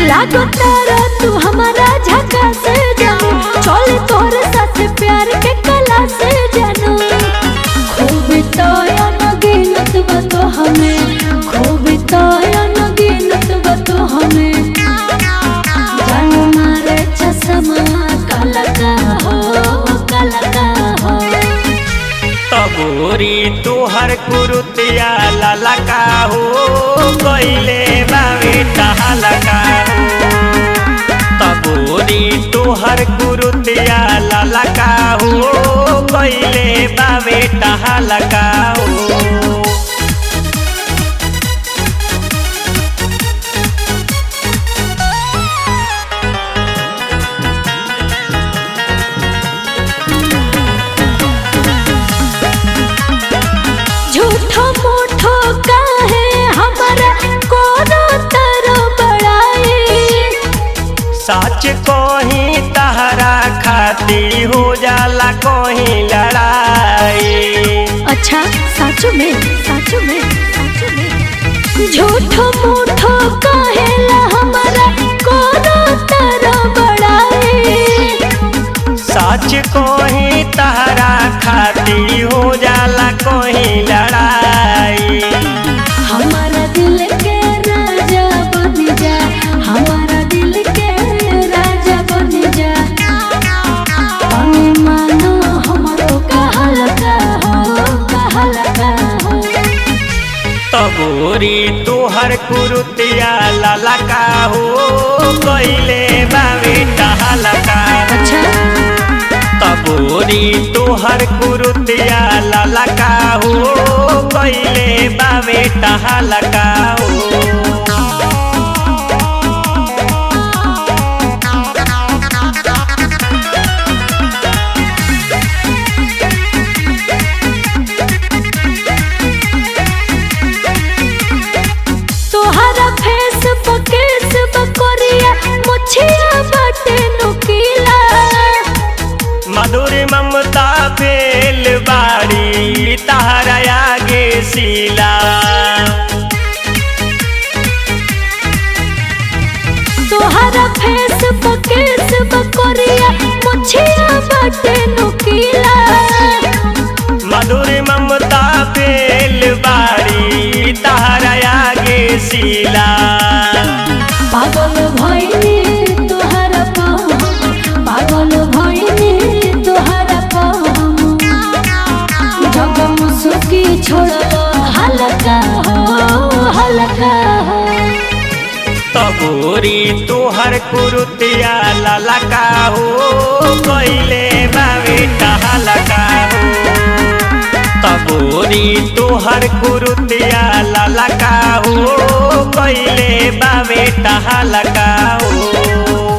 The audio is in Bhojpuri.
लागो तारा तू हमारा झका से जानू चले तोहरे साथ प्यार के कला से जानू खूब तो अनगिनत बा तो हमें खूब तो अनगिनत बा तो हमें जानू मारे चश्मा काला का हो काला का हो तबोरी तुहर कुरुतिया लाला का हो गईले बावे टहला का हो तबोरी तुहर कुरुतिया लाला का हो गईले बावे टहला का हो झूठो मूठो काहे हमारा कोनो तरह बड़ाई सच कोही तहरा खाती हो जाला कोही लड़ाई अच्छा सच में सच में सच में झूठो मूठो काहेला हमारा कोनो तरह बड़ाई सच कोही तहरा खाती हो जाला कोही लड़ाई हमारा दिल के राजा बन जा हमारा दिल के राजा बन जा तनी मानो हमरो कहल का हो कहल का हो तबोरी तुहर कुरुतिया लाला का हो कइले बावे टहला का अच्छा तबोरी तुहर कुरुतिया लाला का हो कइले बावे टहला का हो तोहरा फेस बकेस बकोरिया मुछिया बटे नुकीला मधुर ममता फेल बाड़ी तहरा आगे सीला तोहरा फेस बकेस बकोरिया मुछिया बटे नुकीला मधुर ममता फेल बाड़ी तहरा आगे सीला पागल भइनी तोहरा पाहम पागल भइनी तोहरा पाहम जब मुसुकी छोड़ल हलका हो हलका हो तबोरी तुहर कुरुतिया लाला का हो कइले बावे टहला का हो तबोरी तुहर कुरुतिया लाला का हो कइले बावे टहला का हो